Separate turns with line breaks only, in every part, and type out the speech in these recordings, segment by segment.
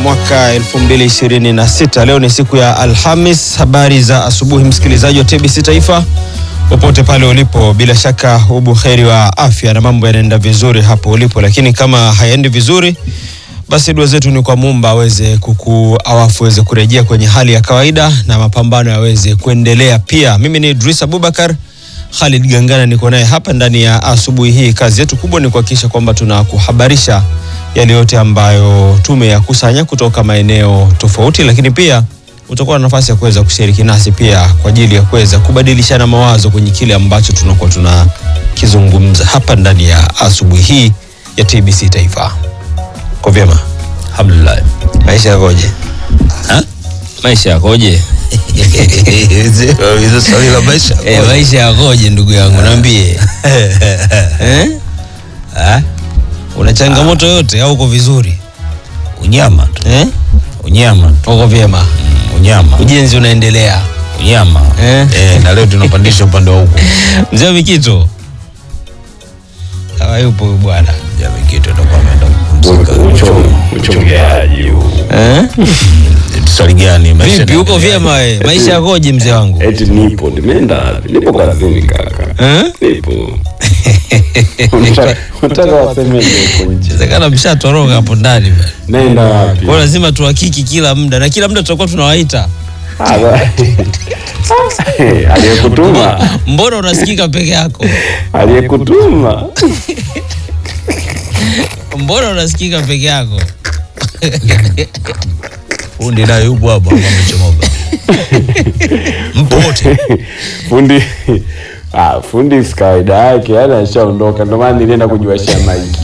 mwaka 2026. Leo ni siku ya Alhamis. Habari za asubuhi, msikilizaji wa TBC Taifa popote pale ulipo, bila shaka ubuheri wa afya na mambo yanaenda vizuri hapo ulipo, lakini kama hayaendi vizuri, basi dua zetu ni kwa Muumba aweze kukuawafu aweze kurejea kwenye hali ya kawaida na mapambano yaweze kuendelea. Pia mimi ni Idris Abubakar Khalid Gangana niko naye hapa ndani ya asubuhi hii. Kazi yetu kubwa ni kuhakikisha kwamba tunakuhabarisha yale yote ambayo tumeyakusanya kutoka maeneo tofauti, lakini pia utakuwa na nafasi ya kuweza kushiriki nasi pia kwa ajili ya kuweza kubadilishana mawazo kwenye kile ambacho tunakuwa tunakizungumza hapa ndani ya asubuhi hii ya TBC Taifa. Kwa vyema,
Alhamdulillah.
maisha yakoje?
Ha? Maisha yakoje?
Hizo swali la maisha.
Eh, maisha yakoje ndugu yangu niambie. Eh?
Ah,
Una changamoto yote au uko vizuri
Unyama tu.
eh?
Unyama tu.
Uko vyema,
Mm, Unyama.
ujenzi unaendelea
Unyama.
Eh?
Eh, na leo tunapandisha upande wa huko.
mzee wa Mikito hayupo huyu bwana
Jamii kitu atakuwa ameenda kupumzika.
Mchongeaji huu.
eh?
Swali gani? Maisha
Vipi,
ni-
uko vyema we? Maisha yakoje mzee wangu
Eti nipo, nimeenda wapi? Nipo kazini kaka.
eh?
Nipo. Unataka- Unataka wasemeje huko nje?
Inawezekana mshatoroka hapo ndani bwana.
Naenda wapi?
Kwa hiyo lazima tuhakiki kila muda na kila muda tutakuwa tunawaita.
Ah, ba- Aliyekutuma,
Mbona unasikika peke yako?
aliyekutuma.
Mbona unasikika peke yako?
Fundi naye yupo hapa hapa amechomoka. Mpo wote.
Fundi Ah, fundi si kawaida yake, yani ashaondoka, ndio maana nilienda kujiwashia maiki.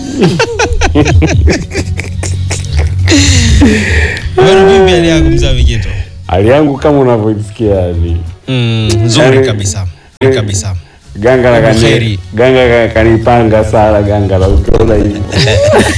Bwana vipi hali yako mzee wa Mikito?
Hali yangu kama unavyoisikia yani.
Mm, nzuri kabisa. Nzuri kabisa.
Ganga la kani,
Buheri.
ganga ka- kanipanga sana ganga la ukiona hivyo.